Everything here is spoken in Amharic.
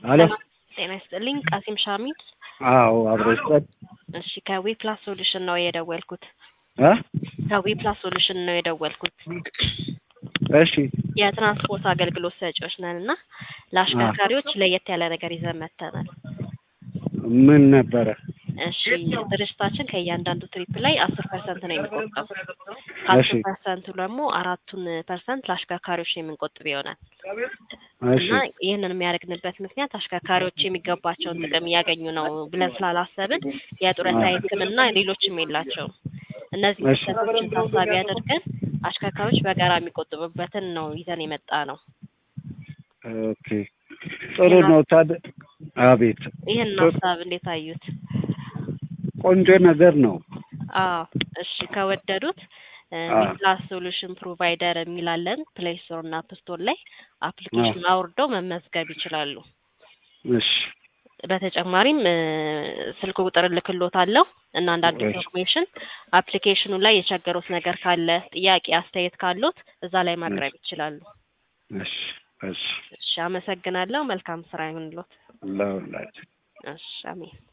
አሎ ጤና ይስጥልኝ ቃሲም ሻሚድ። አዎ አብሮ ይስጠን እሺ ከዊ ፕላስ ሶሉሽን ነው የደወልኩት። እ ከዊ ፕላስ ሶሉሽን ነው የደወልኩት። እሺ የትራንስፖርት አገልግሎት ሰጪዎች ነን እና ለአሽከርካሪዎች ለየት ያለ ነገር ይዘን መጥተናል። ምን ነበረ? እሺ ድርጅታችን ከእያንዳንዱ ትሪፕ ላይ አስር ፐርሰንት ነው የሚቆጠቡ እሺ ከአስር ፐርሰንቱ ደግሞ አራቱን ፐርሰንት ለአሽከርካሪዎች የምንቆጥብ ይሆናል እሺ እና ይህንን የሚያደርግንበት ምክንያት አሽከርካሪዎች የሚገባቸውን ጥቅም እያገኙ ነው ብለን ስላላሰብን የጡረታ ሕክምና ሌሎችም የላቸውም። እነዚህ እሺ ክፍተቶችን ታሳቢ አድርገን አሽከርካሪዎች በጋራ የሚቆጥቡበትን ነው ይዘን የመጣ ነው። ኦኬ ጥሩ ነው። ታዲያ አቤት ይህን ሀሳብ እንዴት አዩት? ቆንጆ ነገር ነው። አዎ እሺ ከወደዱት ዊፕላስ ሶሉሽን ፕሮቫይደር የሚላለን ፕሌይ ስቶር እና አፕ ስቶር ላይ አፕሊኬሽን አውርደው መመዝገብ ይችላሉ። እሺ በተጨማሪም እ ስልክ ቁጥር እልክልዎታለሁ እና አንዳንድ እሺ ኢንፎርሜሽን አፕሊኬሽኑ ላይ የቸገሩት ነገር ካለ ጥያቄ፣ አስተያየት ካሉት እዛ ላይ ማቅረብ ይችላሉ። እሺ እሺ እሺ አመሰግናለሁ። መልካም ስራ ይሁንልዎት። ለሁላችን እሺ አሜን።